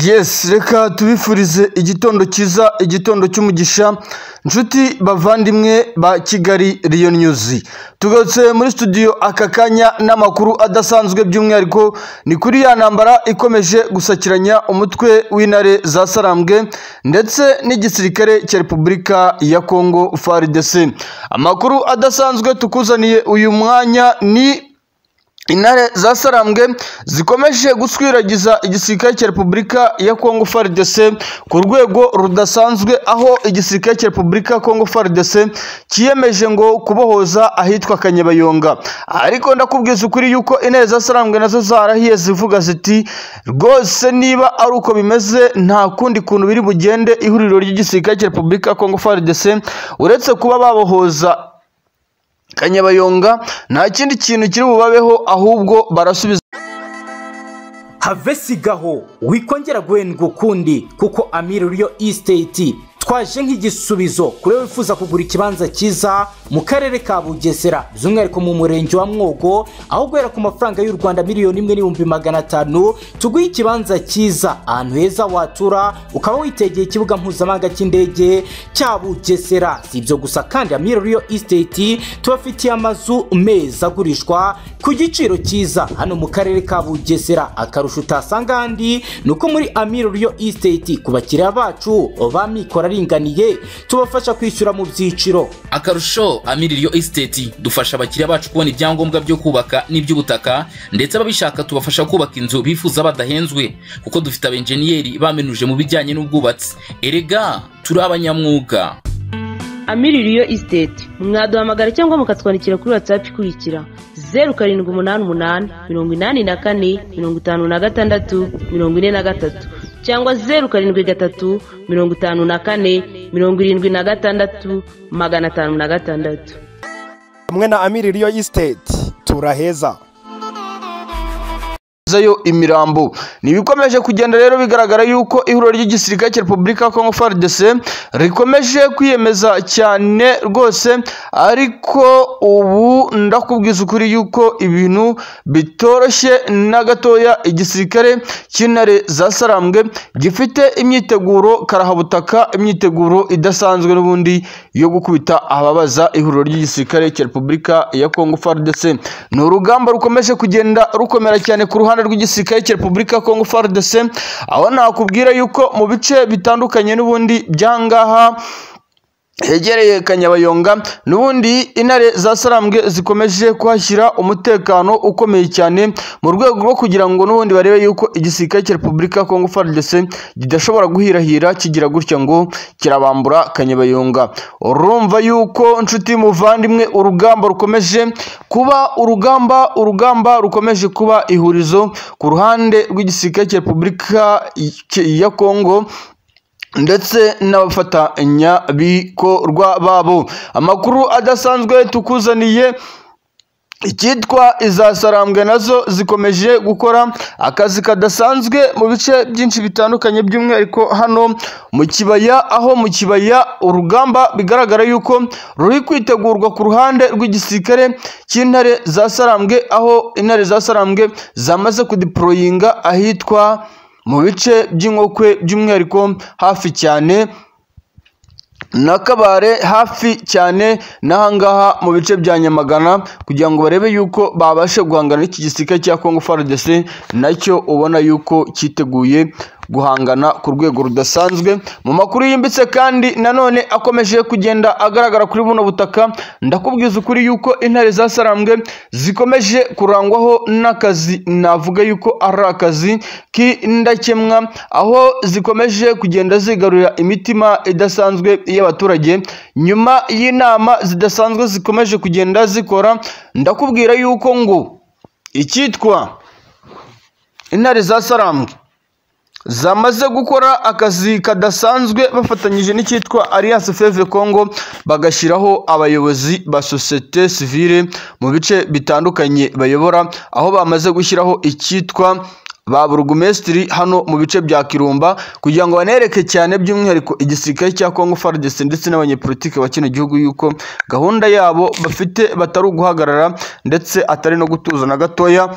Yes, reka tubifurize igitondo cyiza, igitondo cy'umugisha, nshuti bavandimwe ba Kigali Riyo News. Tugarutse muri studio aka kanya n'amakuru adasanzwe by'umwihariko ni kuri ya ntambara ikomeje gusakiranya umutwe w'intare za Sarambwe ndetse n'igisirikare cya Repubulika ya Kongo FARDC. Amakuru adasanzwe tukuzaniye uyu mwanya ni intare za sarambwe zikomeje guswiragiza igisirikare cya repubulika ya kongo faridese ku rwego rudasanzwe aho igisirikare cya repubulika ya kongo faridese cyiyemeje ngo kubohoza ahitwa kanyabayonga ariko ndakubwiza ukuri yuko intare za sarambwe nazo zarahiye zivuga ziti rwose niba ari uko bimeze nta kundi kuntu biri bugende ihuriro ry'igisirikare cya repubulika ya kongo faridese uretse kuba babohoza kanyabayonga nta kindi kintu kiri bubabeho ahubwo barasubiza have sigaho wikongera guhendwa ukundi kuko amiri riyo isiteti twaje nk'igisubizo kuri wifuza kugura ikibanza cyiza mu karere ka bugesera by'umwihariko mu murenge wa mwogo aho guhera ku mafaranga y'u rwanda miliyoni imwe n'ibihumbi magana atanu tuguhe ikibanza cyiza ahantu heza watura ukaba witegeye ikibuga mpuzamahanga cy'indege cya bugesera si ibyo gusa kandi amiro riyo isiteti tubafitiye amazu meza agurishwa ku giciro cyiza hano mu karere ka bugesera akarusho utasanga ahandi ni uko muri amiro riyo isiteti ku bakiriya bacu ba mikoro aringaniye tubafasha kwishyura mu byiciro akarusho amiririyo esiteti dufasha abakiriya bacu kubona ibyangombwa byo kubaka n'iby'ubutaka ndetse ababishaka tubafasha kubaka inzu bifuza badahenzwe kuko dufite abenjeniyeri bamenuje mu bijyanye n'ubwubatsi erega turi abanyamwuga amiririyo isiteti mwaduhamagara cyangwa mukatwandikira kuri watsapu ikurikira zeru karindwi umunani umunani mirongo inani na kane mirongo itanu na gatandatu mirongo ine na gatatu cyangwa zeru karindwi gatatu mirongo itanu na kane mirongo irindwi na gatandatu magana atanu na gatandatu hamwe na amiri riyo isiteti turaheza yo imirambo ni ibikomeje kugenda rero bigaragara yuko ihuriro ry'igisirikare cya repubulika ya kongo faridese rikomeje kwiyemeza cyane rwose ariko ubu ndakubwiza ukuri yuko ibintu bitoroshye na gatoya igisirikare cy'intare za sarambwe gifite imyiteguro karahabutaka imyiteguro idasanzwe n'ubundi yo gukubita ababaza ihuriro ry'igisirikare cya repubulika ya kongo faridese ni urugamba rukomeje kugenda rukomera cyane ku ruhande rw'igisirikare cya repubulika ya kongo frdc aho nakubwira yuko mu bice bitandukanye n'ubundi byangaha hegereye kanyabayonga n'ubundi intare za sarambwe zikomeje kuhashyira umutekano ukomeye cyane mu rwego rwo kugira ngo n'ubundi barebe yuko igisirikare cya repubulika ya kongo frdc kidashobora guhirahira kigira gutya ngo kirabambura kanyabayonga urumva yuko nshuti muvandimwe urugamba rukomeje kuba urugamba urugamba rukomeje kuba ihurizo ku ruhande rw'igisirikare cya repubulika ya kongo ndetse n'abafatanyabikorwa babo amakuru adasanzwe tukuzaniye icyitwa izasarambwe nazo zikomeje gukora akazi kadasanzwe mu bice byinshi bitandukanye by'umwihariko hano mu kibaya aho mu kibaya urugamba bigaragara yuko ruri kwitegurwa ku ruhande rw'igisirikare cy'intare za sarambwe aho intare za sarambwe zamaze kudiporoyinga ahitwa mu bice by'inkokwe by'umwihariko hafi cyane na kabare hafi cyane n'ahangaha mu bice bya nyamagana kugira ngo barebe yuko babashe guhangana n'iki gisirikare cya kongo faridese nacyo ubona yuko cyiteguye guhangana ku rwego rudasanzwe mu makuru yimbitse kandi nanone akomeje kugenda agaragara kuri buno butaka ndakubwiza ukuri yuko intare za sarambwe zikomeje kurangwaho n'akazi navuga yuko ari akazi k'indakemwa aho zikomeje kugenda zigarurira imitima idasanzwe y'abaturage nyuma y'inama zidasanzwe zikomeje kugenda zikora ndakubwira yuko ngo icyitwa intare za sarambwe zamaze gukora akazi kadasanzwe bafatanyije n'icyitwa alliance feve congo bagashyiraho abayobozi ba sosiyete sivile mu bice bitandukanye bayobora aho bamaze gushyiraho icyitwa ba burugumesitiri hano mu bice bya kirumba kugira ngo banereke cyane by'umwihariko igisirikare cya kongo faridesi ndetse n'abanyepolitiki ba kino gihugu yuko gahunda yabo bafite batari uguhagarara ndetse atari no gutuza na gatoya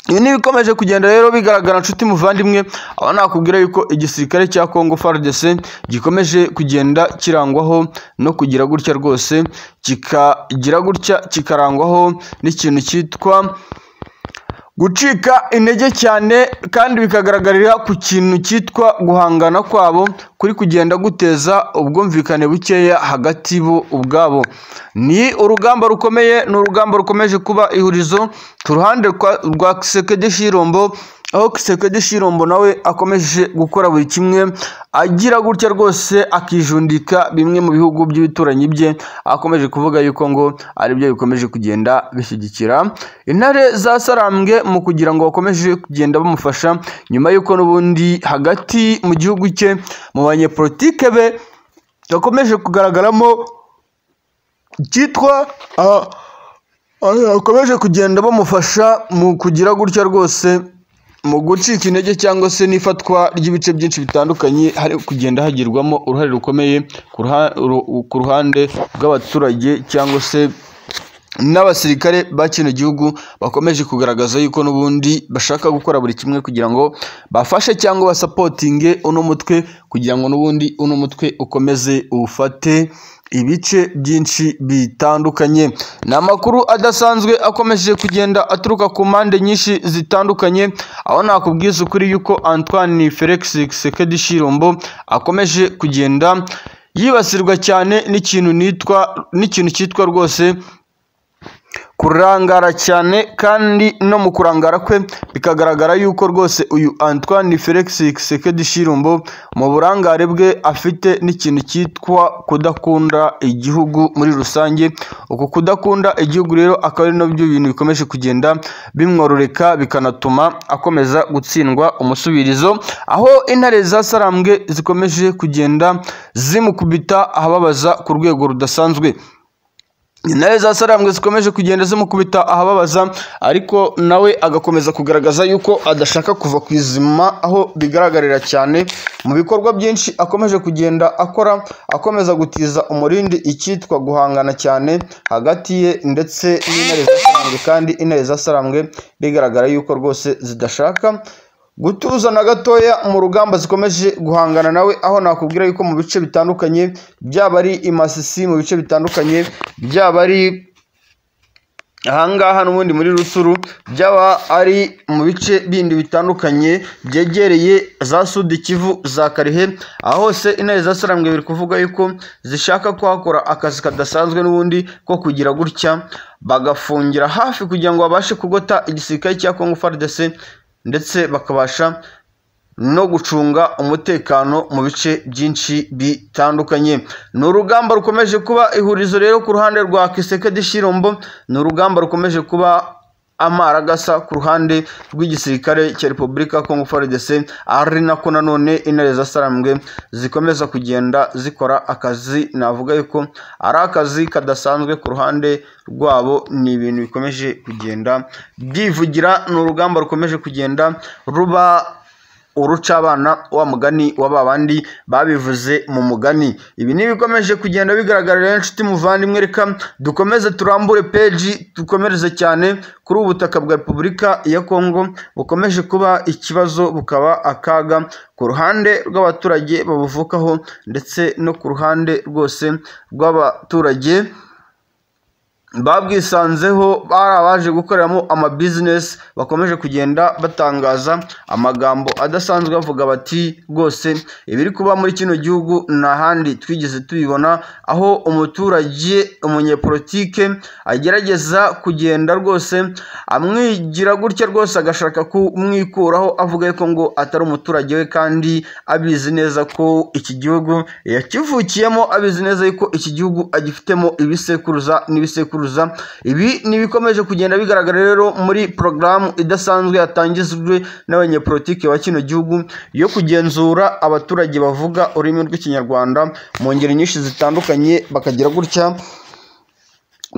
ibi ni ibikomeje kugenda rero bigaragara nshuti muvandimwe aho nakubwira yuko igisirikare cya kongo fardc gikomeje kugenda kirangwaho no kugira gutya rwose kikagira gutya kikarangwaho n'ikintu cyitwa gucika intege cyane kandi bikagaragarira ku kintu cyitwa guhangana kwabo kuri kugenda guteza ubwumvikane bukeya hagati bo ubwabo ni urugamba rukomeye ni urugamba rukomeje kuba ihurizo ku ruhande rwa- rwa kisekedi shirombo aho kisekedi shirombo nawe akomeje gukora buri kimwe agira gutya rwose akijundika bimwe mu bihugu by'ibituranyi bye akomeje kuvuga yuko ngo aribyo bikomeje kugenda bishyigikira intare za sarambwe mu kugira ngo bakomeze kugenda bamufasha nyuma y'uko n'ubundi hagati mu gihugu cye mu banyepolitike be bakomeje kugaragaramo icyitwa ah, ah, bakomeje kugenda bamufasha mu kugira gutya rwose mu gucika intege cyangwa se n'ifatwa ry'ibice byinshi bitandukanye hari kugenda hagirwamo uruhare rukomeye ku ruha- ru- ku ruhande rw'abaturage cyangwa se n'abasirikare ba kino gihugu bakomeje kugaragaza yuko n'ubundi bashaka gukora buri kimwe kugira ngo bafashe cyangwa basapotinge uno mutwe kugira ngo n'ubundi uno mutwe ukomeze uwufate ibice byinshi bitandukanye ni amakuru adasanzwe akomeje kugenda aturuka ku mpande nyinshi zitandukanye aho nakubwiza ukuri yuko antoine felix sekedi shirombo akomeje kugenda yibasirwa cyane n'ikintu nitwa n'ikintu cyitwa rwose kurangara cyane kandi no mu kurangara kwe bikagaragara yuko rwose uyu antoine felix sekedi shirumbo mu burangare bwe afite n'ikintu cyitwa kudakunda igihugu muri rusange uku kudakunda igihugu rero akaba ari nabyo bintu bikomeje kugenda bimwororeka bikanatuma akomeza gutsindwa umusubirizo aho intare za sarambwe zikomeje kugenda zimukubita ahababaza ku rwego rudasanzwe intare za sarambwe zikomeje kugenda zimukubita ahababaza ariko nawe agakomeza kugaragaza yuko adashaka kuva ku izima aho bigaragarira cyane mu bikorwa byinshi akomeje kugenda akora akomeza gutiza umurindi icyitwa guhangana cyane hagati ye ndetse n'intare za sarambwe kandi intare za sarambwe bigaragara yuko rwose zidashaka gutuza na gatoya mu rugamba zikomeje guhangana nawe aho nakubwira yuko mu bice bitandukanye byaba ari i masisi mu bice bitandukanye byaba ari ahangaha n'ubundi muri rusuru byaba ari mu bice bindi bitandukanye byegereye za sudi kivu za karihe aho hose intare za sarambwe biri kuvuga yuko zishaka kuhakora akazi kadasanzwe n'ubundi ko kugira gutya bagafungira hafi kugira ngo babashe kugota igisirikare cya kongo fardc ndetse bakabasha no gucunga umutekano mu bice byinshi bitandukanye ni urugamba rukomeje kuba ihurizo rero ku ruhande rwa kisekedi shirombo ni urugamba rukomeje kuba amaragasa ku ruhande rw'igisirikare cya repubulika ya kongo frdc ari nako nanone intare za sarambwe zikomeza kugenda zikora akazi navuga yuko ari akazi kadasanzwe ku ruhande rwabo ni ibintu bikomeje kugenda byivugira ni urugamba rukomeje kugenda ruba urucabana wa mugani wa ba bandi babivuze mu mugani ibi ni ibikomeje kugenda bigaragara rero inshuti muvandimwe reka dukomeze turambure peji dukomereze cyane kuri ubu butaka bwa repubulika ya kongo bukomeje kuba ikibazo bukaba akaga ku ruhande rw'abaturage babuvukaho ndetse no ku ruhande rwose rw'abaturage babwisanzeho bari abaje gukoreramo amabizinesi bakomeje kugenda batangaza amagambo adasanzwe bavuga bati rwose ibiri kuba muri kino gihugu nta handi twigeze tubibona aho umuturage umunyepolitike agerageza kugenda rwose amwigira gutya rwose agashaka kumwikuraho avuga yuko ngo atari umuturage we kandi abizi neza ko iki gihugu yakivukiyemo abizi neza yuko iki gihugu agifitemo ibisekuruza n'ibisekuruza ibi ni ibikomeje kugenda bigaragara rero muri porogaramu idasanzwe yatangijwe n'abanyepolitiki ba kino gihugu yo kugenzura abaturage bavuga ururimi rw'ikinyarwanda mu ngeri nyinshi zitandukanye bakagira gutya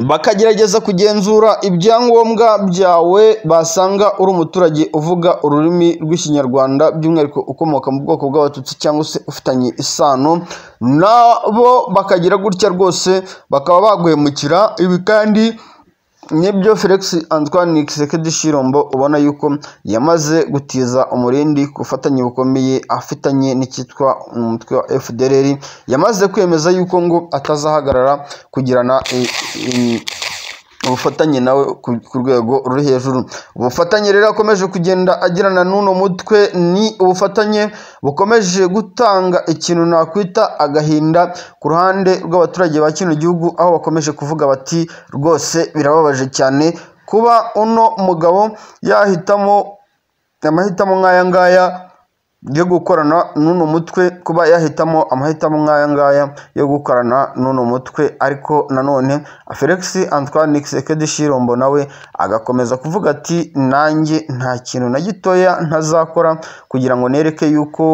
bakagerageza kugenzura ibyangombwa byawe basanga uri umuturage uvuga ururimi rw'ikinyarwanda by'umwihariko ukomoka mu bwoko bw'abatutsi cyangwa se ufitanye isano nabo bakagira gutya rwose bakaba baguhemukira ibi kandi nibyo felix antoine nikisekedi shirombo ubona yuko yamaze gutiza umurindi ku bufatanye bukomeye afitanye n'icyitwa umutwe wa fdrr yamaze kwemeza yuko ngo atazahagarara kugirana i- i- ubufatanye nawe ku ku rwego ruri hejuru ubufatanye rero akomeje kugenda agirana n'uno mutwe ni ubufatanye bukomeje gutanga ikintu nakwita agahinda ku ruhande rw'abaturage ba kino gihugu aho bakomeje kuvuga bati rwose birababaje cyane kuba uno mugabo yahitamo amahitamo nk'aya ngaya yo gukorana n'uno mutwe kuba yahitamo amahitamo nk'aya ngaya yo gukorana n'uno mutwe ariko nanone felix antoine nikisekedi shirombo nawe agakomeza kuvuga ati nanjye nta kintu na gitoya ntazakora kugira ngo nereke yuko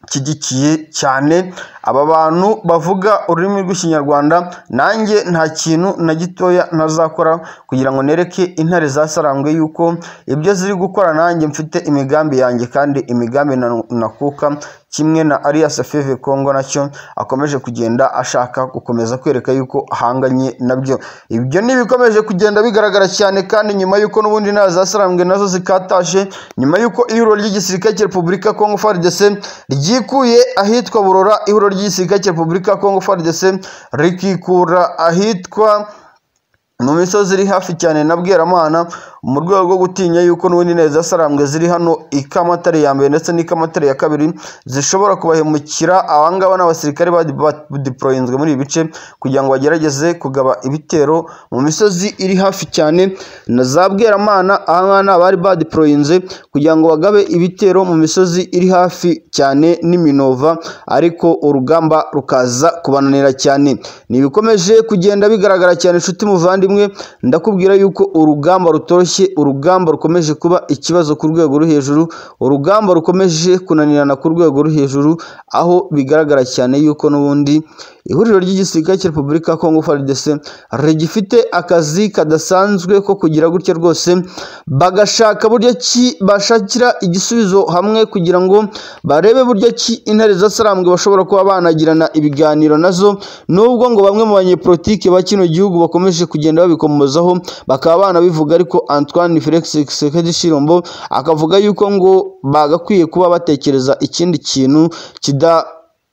nshyigikiye cyane aba bantu bavuga ururimi rw'ikinyarwanda nanjye nta kintu na gitoya ntazakora kugira ngo nereke intare zasarangwe yuko ibyo ziri gukora nanjye mfite imigambi yanjye kandi imigambi na- nakuka kimwe na Alias Feve Congo nacyo akomeje kugenda ashaka gukomeza kwereka yuko ahanganye nabyo ibyo ni ibikomeje kugenda bigaragara cyane kandi nyuma yuko n'ubundi intare zasarangwe nazo zikatashe nyuma yuko ihuriro ry'igisirikare cya Repubulika ya Congo FARDC ryikuye ahitwa Burora ihuriro ry'igisirikare cya Repubulika ya Congo FARDC rikikura ahitwa mu misozi iri hafi cyane na bweramana mu rwego rwo gutinya yuko n'ubundi neza sarambwe ziri hano ikamatare ya mbere ndetse n'ikamatare ya kabiri zishobora kubahemukira abangaba n'abasirikare badiporoyinzwe muri ibi bice kugira ngo bagerageze kugaba ibitero mu misozi iri hafi cyane na za bweramana ahangana bari badiporoyinze kugira ngo bagabe ibitero mu misozi iri hafi cyane n'iminova ariko urugamba rukaza kubananira cyane ni ibikomeje kugenda bigaragara cyane inshuti muvandimwe ndakubwira yuko urugamba rutoroshye urugamba rukomeje kuba ikibazo ku rwego rwo hejuru urugamba rukomeje kunanirana ku rwego rwo hejuru aho bigaragara cyane yuko n'ubundi ihuriro ry'igisirikare cya repubulika ya kongo FARDC rigifite akazi kadasanzwe ko kugira gutya rwose bagashaka buryo ki bashakira igisubizo hamwe kugira ngo barebe buryo ki intare zasarambwe bashobora kuba banagirana ibiganiro nazo nubwo ngo bamwe mu banyepolitike ba kino gihugu bakomeje kugenda babikomozaho bakaba banabivuga ariko Antoine Felix Tshisekedi Tshilombo akavuga yuko ngo bagakwiye kuba batekereza ikindi kintu kida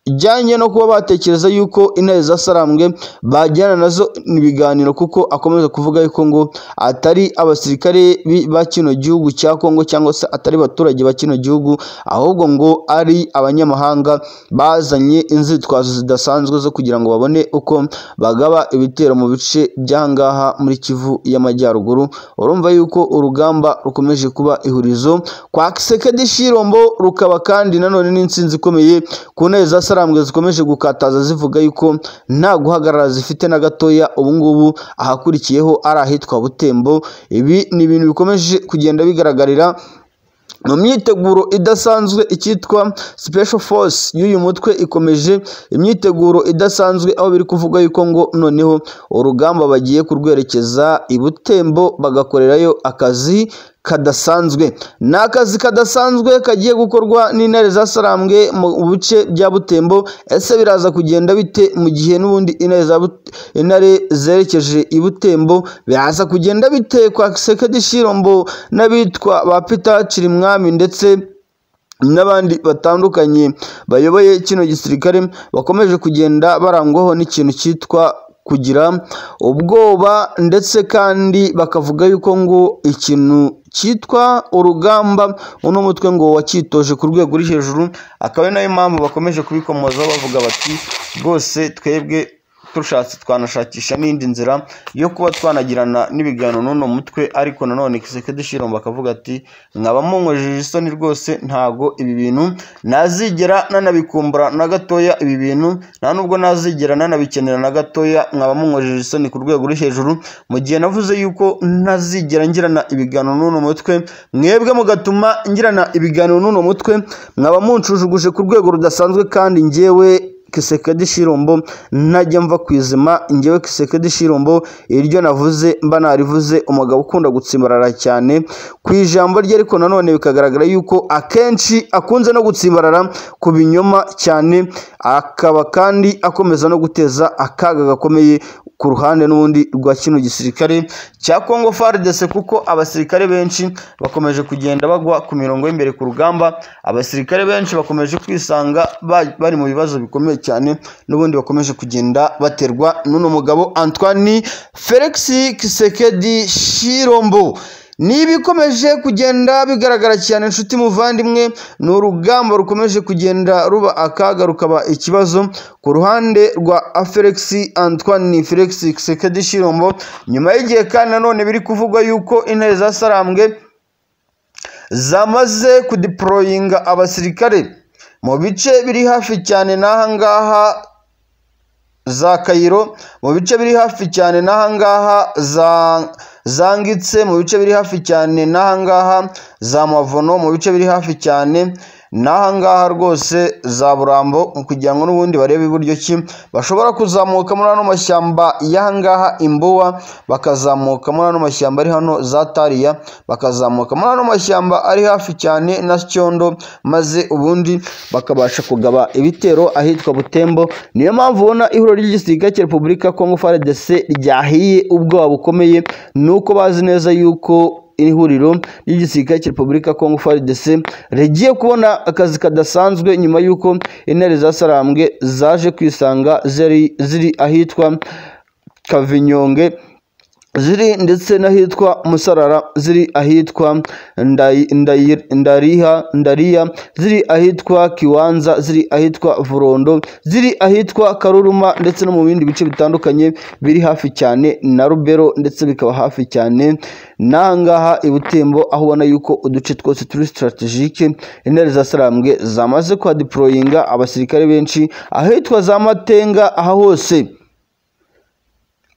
ijyanye no kuba batekereza yuko intare zasarambwe bajyana nazo ibiganiro kuko akomeza kuvuga yuko ngo atari abasirikare bi- ba kino gihugu cya Kongo cyangwa se atari abaturage ba kino gihugu ahubwo ngo ari abanyamahanga bazanye inzitwazo zidasanzwe zo kugira ngo babone uko bagaba ibitero mu bice by'ahangaha muri Kivu y'Amajyaruguru urumva yuko urugamba rukomeje kuba ihurizo kwa Kisekedi Shirombo rukaba kandi nanone n'insinzi ikomeye ku ntare za sarambwe zikomeje gukataza zivuga yuko nta guhagarara zifite na gatoya ubungubu ahakurikiyeho ari ahitwa butembo ibi ni ibintu bikomeje kugenda bigaragarira mu myiteguro idasanzwe icyitwa special force y'uyu mutwe ikomeje imyiteguro idasanzwe aho biri kuvuga yuko ngo noneho urugamba bagiye kurwerekeza i butembo bagakorerayo akazi kadasanzwe ni akazi kadasanzwe kagiye gukorwa n'intare zasarambwe mu bice bya butembo ese biraza kugenda bite mu gihe n'ubundi intare za But- intare zerekeje i butembo biraza kugenda bite kwa sekedi shirombo n'abitwa ba peter cirimwami ndetse n'abandi batandukanye bayoboye kino gisirikare bakomeje kugenda barangwaho n'ikintu cyitwa kugira ubwoba ndetse kandi bakavuga yuko ngo ikintu cyitwa urugamba uno mutwe ngo wacyitoje ku rwego ruri hejuru akaba ari nayo mpamvu bakomeje kubikomozaho bavuga bati rwose twebwe turashatse twanashakisha n'indi nzira yo kuba twanagirana n'ibiganiro n'uno mutwe ariko nanone Kisekedi Shirombo akavuga ati nkaba munkojeje isoni rwose ntago ibi bintu nazigera nanabikumbura na gatoya ibi bintu nta nubwo nazigera nanabikenera na gatoya nkaba munkojeje isoni ku rwego ruri hejuru mu gihe navuze yuko ntazigera ngirana ibiganiro n'uno mutwe mwebwe mugatuma ngirana ibiganiro n'uno mutwe mwaba munshujuguje ku rwego rudasanzwe kandi njyewe Kisekedi Shirombo najya mva ku izima njyewe Kisekedi Shirombo iryo navuze mba narivuze umugabo ukunda gutsimbarara cyane ku ijambo rye ariko nanone bikagaragara yuko akenshi akunze no gutsimbarara ku binyoma cyane akaba kandi akomeza no guteza akaga gakomeye ku ruhande n'ubundi rwa kino gisirikare cya Congo FARDC kuko abasirikare benshi bakomeje kugenda bagwa ku mirongo y'imbere ku rugamba abasirikare benshi bakomeje kwisanga ba- bari mu bibazo bikomeye cyane n'ubundi bakomeje kugenda baterwa n'uno mugabo Antoine Felix Kisekedi Shirombo ni ibikomeje kugenda bigaragara cyane inshuti muvandimwe ni urugamba rukomeje kugenda ruba akaga rukaba ikibazo ku ruhande rwa aferex antoine felix kisekedi shirombo nyuma y'igihe kandi nanone biri kuvugwa yuko intare za sarambwe zamaze kudiporoyinga abasirikare mu bice biri hafi cyane n'aha ngaha za kayiro mu bice biri hafi cyane n'aha ngaha za zangitse mu bice biri hafi cyane n'aha ngaha za mavono mu bice biri hafi cyane n'aha ngaha rwose za burambo kugira ngo n'ubundi barebe iburyo ki bashobora kuzamuka muri ano mashyamba y'aha ngaha imbuwa bakazamuka muri ano mashyamba ari hano za tariya bakazamuka muri ano mashyamba ari hafi cyane na cyondo maze ubundi bakabasha kugaba ibitero ahitwa butembo niyo mpamvu ubona ihuriro ry'igisirikare cya repubulika ya kongo frdc ryahiye ubwoba bukomeye ni uko bazi neza yuko iri huriro ry'igisirikare cya repubulika ya kongo frdc rigiye kubona akazi kadasanzwe nyuma y'uko intare za sarambwe zaje kwisanga ziri ziri ahitwa kavinyonge ziri ndetse n'ahitwa musarara ziri ahitwa Ndayi- Ndayi- ndariha ndariya ziri ahitwa kiwanza ziri ahitwa vurondo ziri ahitwa karuruma ndetse no mu bindi bice bitandukanye biri hafi cyane na rubero ndetse bikaba hafi cyane n'aha ngaha i butembo aho ubona yuko uduce twose turi sitaratejike intare za sarambwe zamaze kuhadiporoyinga abasirikare benshi ahitwa za matenga aha hose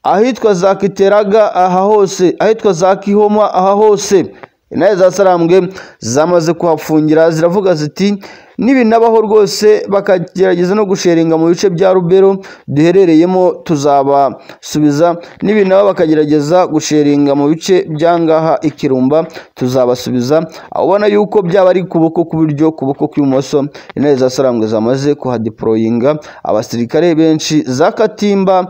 ahitwa za kiteraga aha hose ahitwa za kihoma aha hose intare za sarambwe zamaze kuhafungira ziravuga ziti nibinabaho rwose bakagerageza no gusheringa mu bice bya rubero duherereyemo tuzabasubiza nibinaba bakagerageza gusheringa mu bice byangaha ikirumba tuzabasubiza aho ubona yuko byaba ari kuboko kw'iburyo kuboko kw'ibumoso intare za sarambwe zamaze kuhadiporoyinga abasirikare benshi za katimba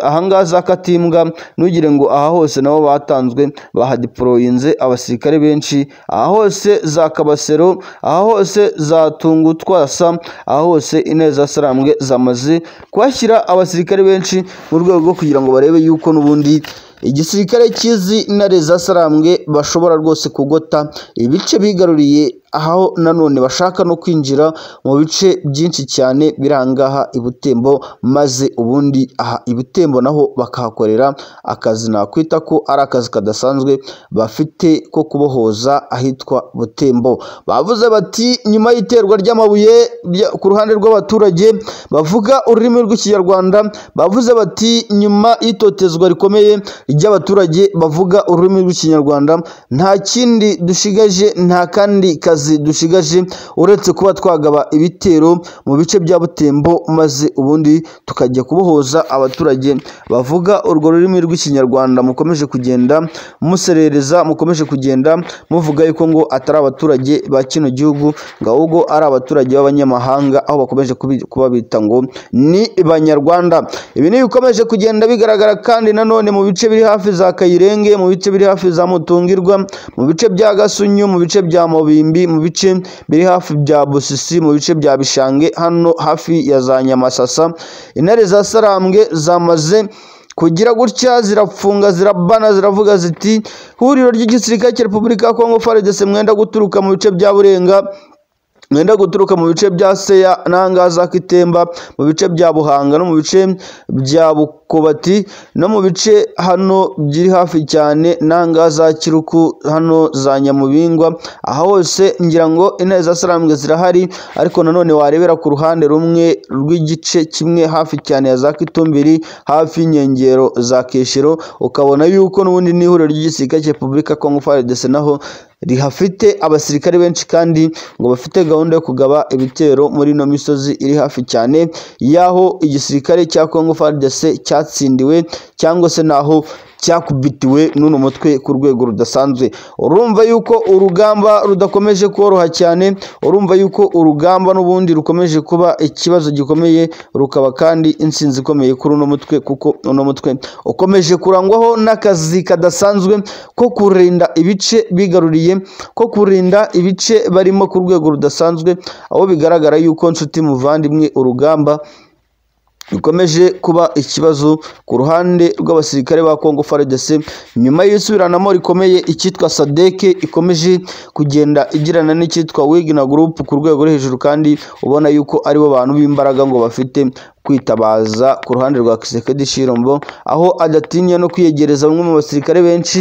ahangaha za katimbwa ntugire ngo aha hose nabo batanzwe bahadiporoyinze abasirikare benshi aha hose za kabasero aha hose za tungutwasa aha hose intare za sarambwe zamaze kuhashyira abasirikare benshi mu rwego rwo kugira ngo barebe yuko n'ubundi igisirikare cy'izi ntare za sarambwe bashobora rwose kugota ibice bigaruriye aho nanone bashaka no kwinjira mu bice byinshi cyane biri aha ngaha i Butembo maze ubundi aha i Butembo naho bakahakorera akazi nakwita ko ari akazi kadasanzwe bafite ko kubohoza ahitwa Butembo bavuze bati nyuma y'iterwa ry'amabuye rya- ku ruhande rw'abaturage bavuga ururimi rw'ikinyarwanda bavuze bati nyuma y'itotezwa rikomeye ry'abaturage bavuga ururimi rw'ikinyarwanda nta kindi dushigaje nta kandi kazi dushigaje uretse kuba twagaba ibitero mu bice bya butembo maze ubundi tukajya kubohoza abaturage bavuga urwo rurimi rw'ikinyarwanda mukomeje kugenda muserereza mukomeje kugenda muvuga yuko ngo atari abaturage ba kino gihugu ngo ahubwo ari abaturage b'abanyamahanga aho bakomeje kubi- kubabita ngo ni banyarwanda ibi ni ibikomeje kugenda bigaragara kandi nanone mu bice biri hafi za kayirenge mu bice biri hafi za mutungirwa mu bice bya gasunyu mu bice bya mubimbi mu bice biri hafi bya busisi mu bice bya bishange hano hafi ya za nyamasasa intare za sarambwe zamaze kugira gutya zirafunga zirabana ziravuga ziti huriro ry'igisirikare cya repubulika ya kongo faridese mwenda guturuka mu bice bya burenga mwenda guturuka mu bice bya seya n'ahangaha za kitemba mu bice bya buhanga no mu bice bya bukobati no mu bice hano biri hafi cyane n'ahangaha za kiruku hano za nyamubingwa aha hose ngira ngo intare za sarambwe zirahari ariko nanone warebera ku ruhande rumwe rw'igice kimwe hafi cyane ya za kitumbiri hafi y'inkengero za keshero ukabona yuko n'ubundi n'ihuriro ry'igisirikare cya repubulika ya kongo faridese naho rihafite abasirikare benshi kandi ngo bafite gahunda yo kugaba ibitero muri ino misozi iri hafi cyane y'aho igisirikare cya Congo FARDC cyatsindiwe cyangwa se n'aho cyakubitiwe n'uno mutwe ku rwego rudasanzwe urumva yuko urugamba rudakomeje koroha cyane urumva yuko urugamba n'ubundi rukomeje kuba ikibazo gikomeye rukaba kandi insinzi ikomeye kuri uno mutwe kuko uno mutwe ukomeje kurangwaho n'akazi kadasanzwe ko kurinda ibice bigaruriye ko kurinda ibice barimo ku rwego rudasanzwe aho bigaragara yuko nshuti muvandimwe urugamba bikomeje kuba ikibazo ku ruhande rw'abasirikare ba Congo FARDC nyuma y'isubiranamo rikomeye icyitwa sadeke ikomeje kugenda igirana n'icyitwa Wigna Group ku rwego rwo hejuru kandi ubona yuko aribo bantu b'imbaraga ngo bafite kwitabaza ku ruhande rwa Kisekedi Shirombo aho adatinya no kwiyegereza bamwe mu basirikare benshi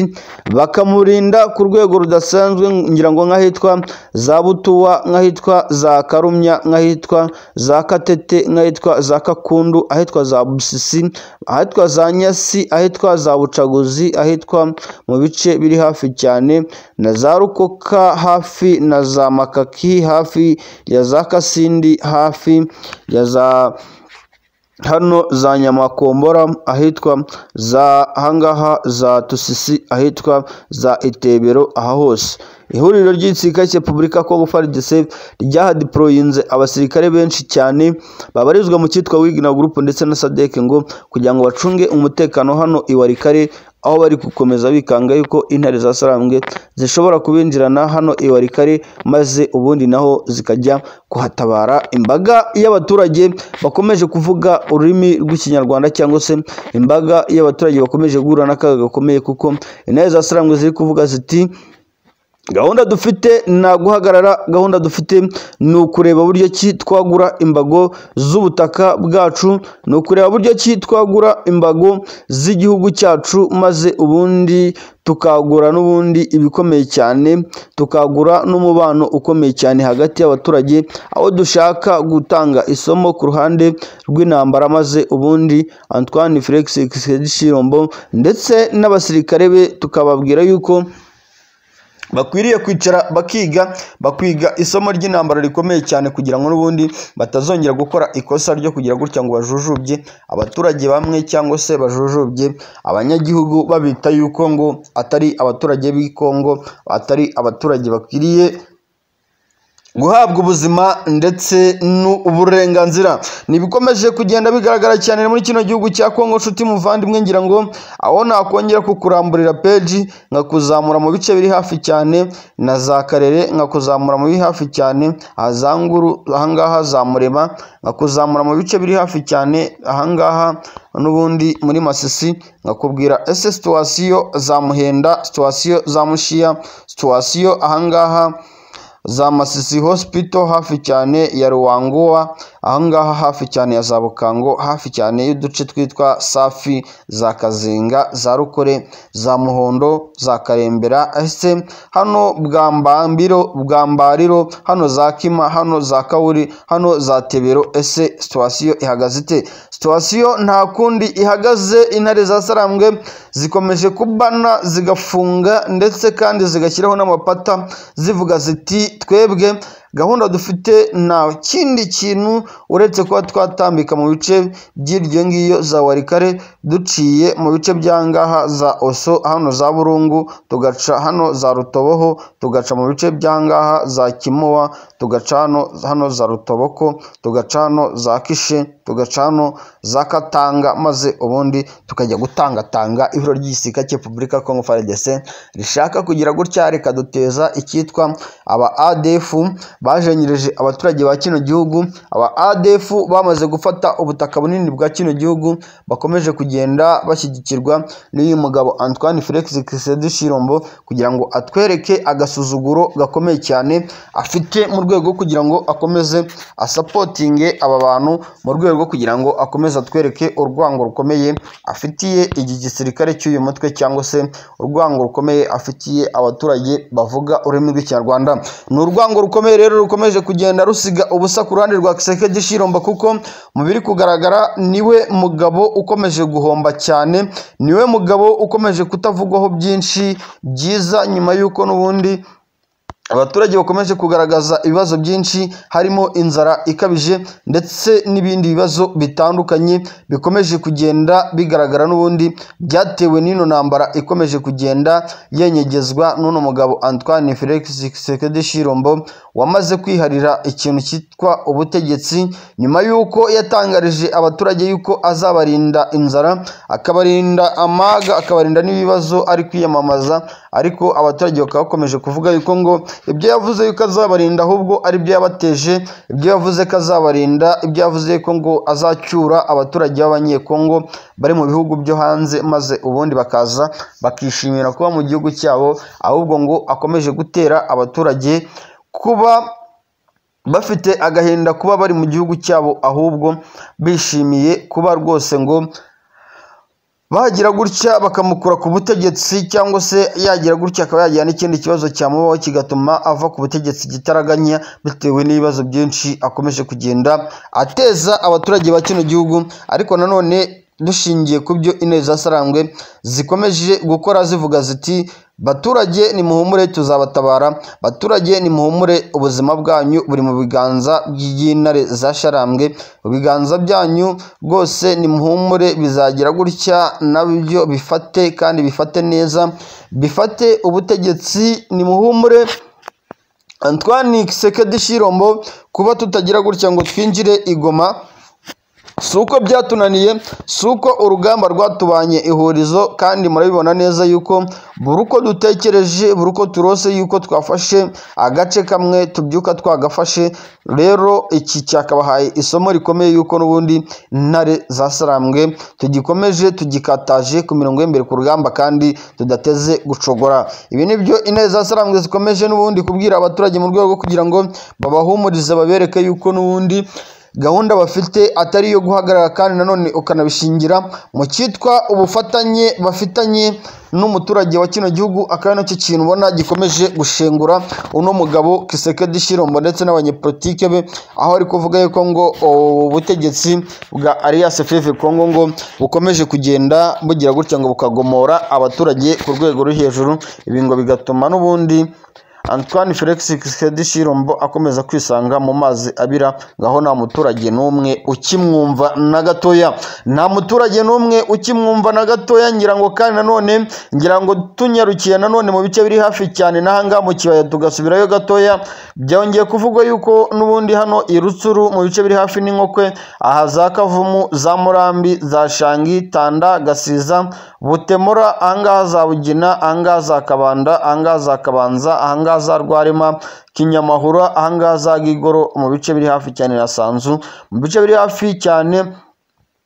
bakamurinda ku rwego rudasanzwe ngira ngo nk'ahitwa za Butuwa nk'ahitwa za Karumya nk'ahitwa za Katete nk'ahitwa za Kakundu ahitwa za Busisi ahitwa za Nyasi ahitwa za Bucaguzi ahitwa mu bice biri hafi cyane na za Rukoka hafi na za Makaki hafi ya za Kasindi hafi ya za hano za nyamakombora ahitwa za hangaha za tusisi ahitwa za itebero aha hose ihuriro ry'igisirikare cya repubulika kongo frdc ryahadiporoyinze abasirikare benshi cyane babarizwa mu cyitwa wigina gurupu ndetse na sadek ngo kugira ngo bacunge umutekano hano iwarikare aho bari gukomeza bikanga yuko intare za sarambwe zishobora kubinjirana hano iwarikare maze ubundi naho zikajya kuhatabara imbaga y'abaturage bakomeje kuvuga ururimi rw'ikinyarwanda cyangwa se imbaga y'abaturage bakomeje guhura n'akaga gakomeye kuko intare za sarambwe ziri kuvuga ziti gahunda dufite ni guhagarara gahunda dufite ni ukureba buryo ki twagura imbago z'ubutaka bwacu ni ukureba buryo ki twagura imbago z'igihugu cyacu maze ubundi tukagura n'ubundi ibikomeye cyane tukagura n'umubano ukomeye cyane hagati y'abaturage aho dushaka gutanga isomo ku ruhande rw'intambara maze ubundi Antoine Felix Tshisekedi ndetse n'abasirikare be tukababwira yuko bakwiriye kwicara bakiga bakwiga isomo ry'intambara rikomeye cyane kugira ngo n'ubundi batazongera gukora ikosa ryo kugira gutya ngo bajujubye abaturage bamwe cyangwa se bajujubye abanyagihugu babita yuko ngo atari abaturage b'i Kongo atari abaturage bakwiriye guhabwa ubuzima ndetse n'uburenganzira ntibikomeje kugenda bigaragara cyane muri kino gihugu cya kongo nshuti muvandimwe ngira ngo aho nakongera kukuramburira peji nkakuzamura mu bice biri hafi cyane na za karere nkakuzamura mu biri hafi cyane ahazanguru ahangaha za murema nkakuzamura mu bice biri hafi cyane ahangaha n'ubundi muri masisi nkakubwira ese situwasiyo za muhenda situwasiyo za mushiya situwasiyo ahangaha za Masisi Hospital hafi cyane ya Ruwanguwa ahangaha hafi cyane ya Zabukango hafi cyane y'uduce twitwa Safi za Kazinga za Rukore za Muhondo za Karembera ese hano Bwambambiro Bwambariro hano za Kima hano za Kauri hano za Tebero ese situation ihagaze ite situation nta kundi ihagaze intare za Sarambwe zikomeje kubana zigafunga ndetse kandi zigashyiraho n'amapata zivuga ziti twebwe gahunda dufite nta kindi kintu uretse kuba twatambika mu bice by'iryo ngiyo za warikare duciye mu bice by'angaha za oso hano za burungu tugaca hano za rutoboho tugaca mu bice by'angaha za kimowa tugaca hano hano za rutoboko tugaca hano za kishe tugaca hano za katanga maze ubundi tukajya gutangatanga ibiro ry'igisirikare cya repubulika ya kongo frdc rishaka kugira gutya rikaduteza icyitwa aba adf bajenyereje abaturage ba kino gihugu aba ADF bamaze gufata ubutaka bunini bwa kino gihugu bakomeje kugenda bashyigikirwa n'uyu mugabo Antoine Felix Tshisekedi Tshilombo kugira ngo atwereke agasuzuguro gakomeye cyane afite mu rwego kugira ngo akomeze asapotinge aba bantu mu rwego kugira ngo akomeze atwereke urwango rukomeye afitiye iki gisirikare cy'uyu mutwe cyangwa se urwango rukomeye afitiye abaturage bavuga ururimi rw'ikinyarwanda ni urwango rukomeye rero rukomeje kugenda rusiga ubusa ku ruhande rwa Kisekedi Shiromba kuko mu biri kugaragara niwe mugabo ukomeje guhomba cyane niwe mugabo ukomeje kutavugwaho byinshi byiza nyuma y'uko n'ubundi abaturage bakomeje kugaragaza ibibazo byinshi harimo inzara ikabije ndetse n'ibindi bibazo bitandukanye bikomeje kugenda bigaragara n'ubundi byatewe n'ino ntambara ikomeje kugenda yenyegezwa n'uno mugabo Antoine Felix Tshisekedi Tshilombo wamaze kwiharira ikintu cyitwa ubutegetsi nyuma y'uko yatangarije abaturage yuko azabarinda inzara akabarinda amaga akabarinda n'ibibazo ari kwiyamamaza ariko abaturage bakaba bakomeje kuvuga yuko ngo ibyo yavuze yuko azabarinda ahubwo ari byo yabateje ibyo yavuze ko azabarinda ibyo yavuze yuko ngo azacyura abaturage b'abanyekongo bari mu bihugu byo hanze maze ubundi bakaza bakishimira kuba mu gihugu cyabo ahubwo ngo akomeje gutera abaturage kuba bafite agahinda kuba bari mu gihugu cyabo ahubwo bishimiye kuba rwose ngo bagira gutya bakamukura ku butegetsi cyangwa se yagira gutya akaba yagira n'ikindi kibazo cyamubaho kigatuma ava ku butegetsi gitaraganya bitewe n'ibibazo byinshi akomeje kugenda ateza abaturage ba kino gihugu ariko nanone dushingiye ku byo intebe zasarangwe zikomeje gukora zivuga ziti baturage nimuhumure tuzabatabara baturage nimuhumure ubuzima bwanyu buri mu biganza by'intare zasharambwe ibiganza byanyu rwose nimuhumure bizagira gutya nabyo bifate kandi bifate neza bifate ubutegetsi nimuhumure Antoine Kisekedi Shirombo kuba tutagira gutya ngo twinjire igoma si uko byatunaniye si uko urugamba rwatubanye ihurizo kandi murabibona neza yuko buri uko dutekereje buri uko turose yuko twafashe agace kamwe tubyuka twagafashe rero iki cyakabahaye isomo rikomeye yuko n'ubundi intare zasarambwe tugikomeje tugikataje ku mirongo y'imbere ku rugamba kandi tudateze gucogora ibi ni byo intare zasarambwe zikomeje n'ubundi kubwira abaturage mu rwego rwo kugira ngo babahumurize babereke yuko n'ubundi gahunda bafite atari iyo guhagarara kandi nanone ukanabishingira mu cyitwa ubufatanye bafitanye n'umuturage wa kino gihugu akaba ari nacyo kintu ubona gikomeje gushengura uno mugabo Kisekedi Shilombo ndetse n'abanyepolitike be aho ari kuvuga yuko ngo ubutegetsi bwa Alias FF Congo ngo bukomeje kugenda bugira gutya ngo bukagomora abaturage ku rwego ruri hejuru ibi ngo bigatuma n'ubundi Antoine Felix Tshisekedi Tshilombo akomeza kwisanga mu mazi abira ngaho nta muturage n'umwe ukimwumva na gatoya nta muturage n'umwe ukimwumva na gatoya ngira ngo kandi nanone ngira ngo tunyarukiye nanone mu bice biri hafi cyane n'ahangaha mu kibaya tugasubirayo gatoya byongeye kuvugwa yuko n'ubundi hano i Rutsuru mu bice biri hafi n'inkokwe aha za Kavumu za Murambi za Shangi Tanda Gasiza Butemura ahangaha za Bugina ahangaha za Kabanda ahangaha za Kabanza ahangaha ahangaha za rwarema kinyamahura ahangaha za gigoro mu bice biri hafi cyane na sanzu mu bice biri hafi cyane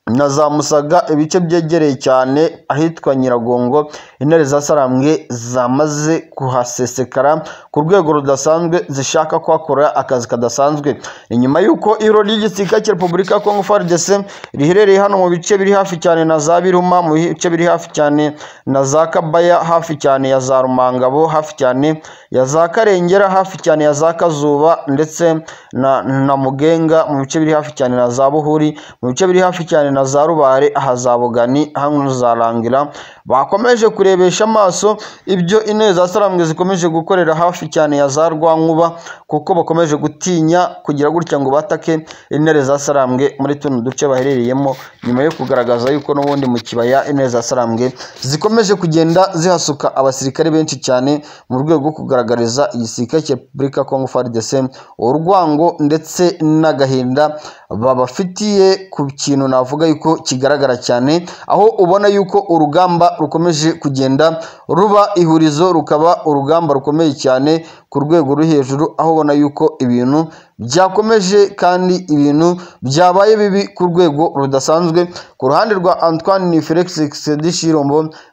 na za musaga ibice byegereye cyane ahitwa nyiragongo intare zasarambwe zamaze kuhasesekara ku rwego rudasanzwe zishaka kuhakora akazi kadasanzwe ni nyuma y'uko ibiro ry'igisirikare cya repubulika ya kongo frdc riherereye hano mu bice biri hafi cyane na za biruma mu bice biri hafi cyane na za kabaya hafi cyane ya za rumangabo hafi cyane ya za karengera hafi cyane ya za kazuba ndetse na, na mugenga mu bice biri hafi cyane na za buhuri mu bice biri hafi cyane na za rubare aha za bugani hano za rangira bakomeje kurebesha amaso ibyo intebe za sarambwe zikomeje gukorera hafi cyane ya za rwankuba kuko bakomeje gutinya kugira gutya ngo batake intebe za sarambwe muri tuno duce baherereyemo nyuma yo kugaragaza yuko n'ubundi mu kibaya intebe za sarambwe zikomeje kugenda zihasuka abasirikare benshi cyane mu rwego rwo kugaragariza igisirikare cya repubulika kongo frdc urwango ndetse n'agahinda babafitiye ku kintu navuga navuga yuko kigaragara cyane aho ubona yuko urugamba rukomeje kugenda ruba ihurizo rukaba urugamba rukomeye cyane ku rwego ruri hejuru aho ubona yuko ibintu byakomeje kandi ibintu byabaye bibi ku rwego rudasanzwe ku ruhande rwa Antoine Felix Tshisekedi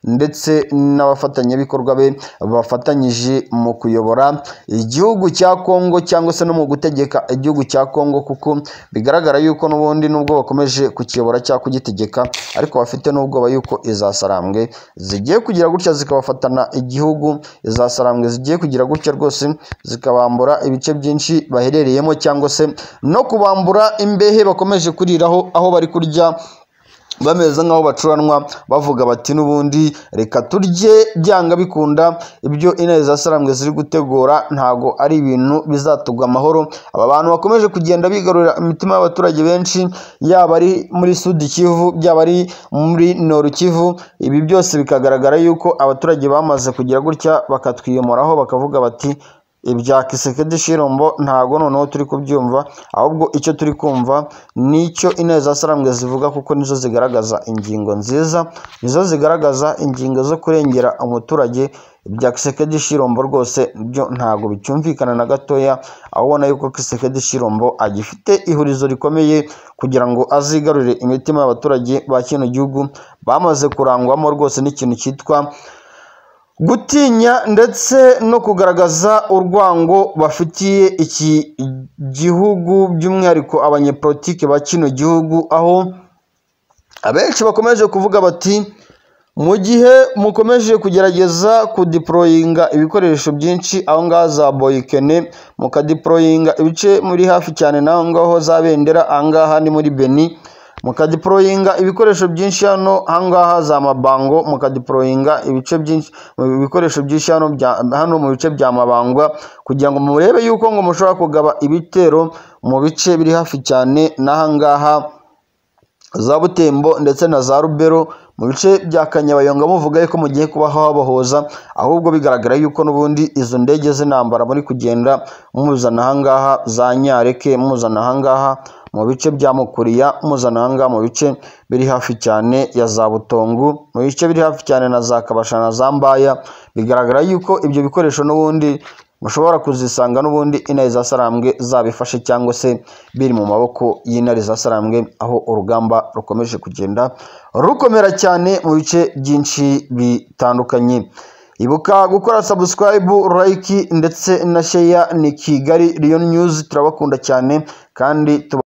ndetse n'abafatanyabikorwa be bafatanyije mu kuyobora igihugu cya Kongo cyangwa se no mu gutegeka igihugu cya Kongo kuko bigaragara yuko n'ubundi nubwo bakomeje kukiyobora cyangwa kugitegeka ariko bafite n'ubwoba yuko izasarambwe zigiye kugira gutya zikabafatana igihugu izasarambwe zigiye kugira gutya rwose zikabambura ibice byinshi baherereyemo cyangwa se no kubambura imbehe bakomeje kuriraho aho bari kurya bameze nk'aho bacuranwa bavuga bati n'ubundi reka turye byanga bikunda ibyo intare za sarambwe ziri gutegura ntago ari ibintu bizatugwa amahoro aba bantu bakomeje kugenda bigarurira imitima y'abaturage benshi yaba ari muri sudi kivu byaba ari muri noru kivu ibi byose bikagaragara yuko abaturage bamaze kugira gutya bakatwiyomoraho bakavuga bati ibya kisekedi shirombo ntago noneho turi kubyumva ahubwo icyo turi kumva nicyo intare za sarambwe zivuga kuko nizo zigaragaza ingingo nziza nizo zigaragaza ingingo zo kurengera umuturage ibya kisekedi shirombo rwose byo ntago bicyumvikana na gatoya aho ubona yuko kisekedi shirombo agifite ihurizo rikomeye kugira ngo azigarurire imitima y'abaturage ba kino gihugu bamaze kurangwamo rwose n'ikintu cyitwa gutinya ndetse no kugaragaza urwango bafitiye iki gihugu by'umwihariko abanyepolitike ba kino gihugu aho abenshi bakomeje kuvuga bati mu gihe mukomeje kugerageza kudiporoyinga ibikoresho byinshi aho ngaho za boyikene mukadiporoyinga ibice muri hafi cyane n'aho ngaho za bendera aha ngaha ni muri beni mukadiporoyinga ibikoresho byinshi hano ahangaha za mabango mukadiporoyinga ibice byinshi ibikoresho byinshi hano bya hano mu bice bya mabangwa kugira ngo murebe yuko ngo mushobora kugaba ibitero mu bice biri hafi cyane n'ahangaha za butembo ndetse na za rubero mu bice bya kanyabayonga muvuga yuko mugiye kubaho habahoza ahubwo bigaragara yuko n'ubundi izo ndege z'intambara muri kugenda muzana ahangaha za nyareke muzana ahangaha mu bice bya mukuriya mpuzanahanga mu bice biri hafi cyane ya za butongu mu bice biri hafi cyane na za kabasha na za mbaya bigaragara yuko ibyo bikoresho n'ubundi mushobora kuzisanga n'ubundi intare za sarambwe zabifashe cyangwa se biri mu maboko y'intare za sarambwe aho urugamba rukomeje kugenda rukomera cyane mu bice byinshi bitandukanye ibuka gukora sabusikarayibu like ndetse na sheya ni kigali riyo nyuzi turabakunda cyane kandi tuba